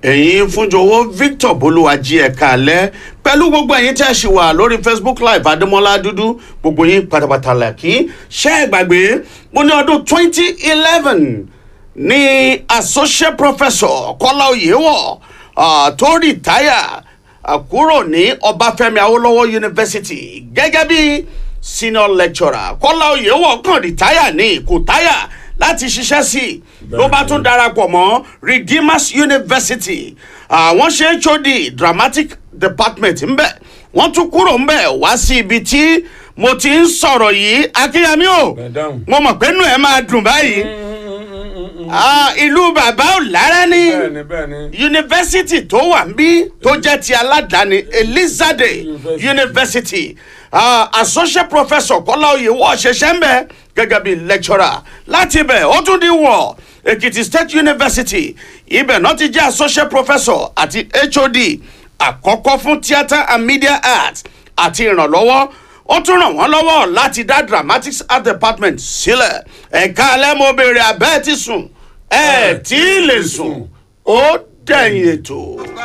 ẹ̀yin fúnjọwọ́ victor bolúwàjí ẹ̀ka alẹ́ pẹ̀lú gbogbo ẹ̀yin tẹ́ ẹ ṣì wà lórí facebook live adémọ́lá dúdú gbogbo yín pátápátá lẹ́kí ṣẹ́ ẹ gbàgbé mo ní ọdún twenty eleven ní associate professor kọ́lá oyèwọ̀ uh, tó rìtáyà uh, kúrò ní ọbáfẹ́mi awólọ́wọ̀ university gẹ́gẹ́ bí senior lecturer kọ́lá oyèwọ̀ kàn rìtáyà ní kò táyà láti ṣiṣẹ́ sí i ló bá tún darapọ̀ mọ́ redeemers university àwọn ṣe hod dramatic department ńbẹ wọ́n tún kúrò ńbẹ wá sí ibi tí mo ti ń sọ̀rọ̀ yìí akínyàmí o Madam. mo mọ̀ pé nù ẹ̀ máa dùn báyìí Ah, ìlú bàbá ò lára ní bẹ́ẹ̀ni bẹ́ẹ̀ni. yunifásitì tó wà ń bí tó jẹ́ ti aládàáni elizade University. university uh, associate professor kọ́lá oyèwọ̀ ṣẹṣẹ́ ń bẹ̀ gẹ́gẹ́ bí lecturer láti ibẹ̀ ó tún di wọ̀ èkìtì state university ibẹ̀ náà ti jẹ́ associate professor àti hod àkọ́kọ́ fún theatre and media arts àti ìrànlọ́wọ́ ó tún ràn wọ́n lọ́wọ́ láti dá dramatics art department sílẹ̀ ẹ̀ka alẹ́ mo béèrè abẹ́ẹ̀ ti sùn ẹ̀ tí ì lè sùn ó dẹ̀yìn ètò.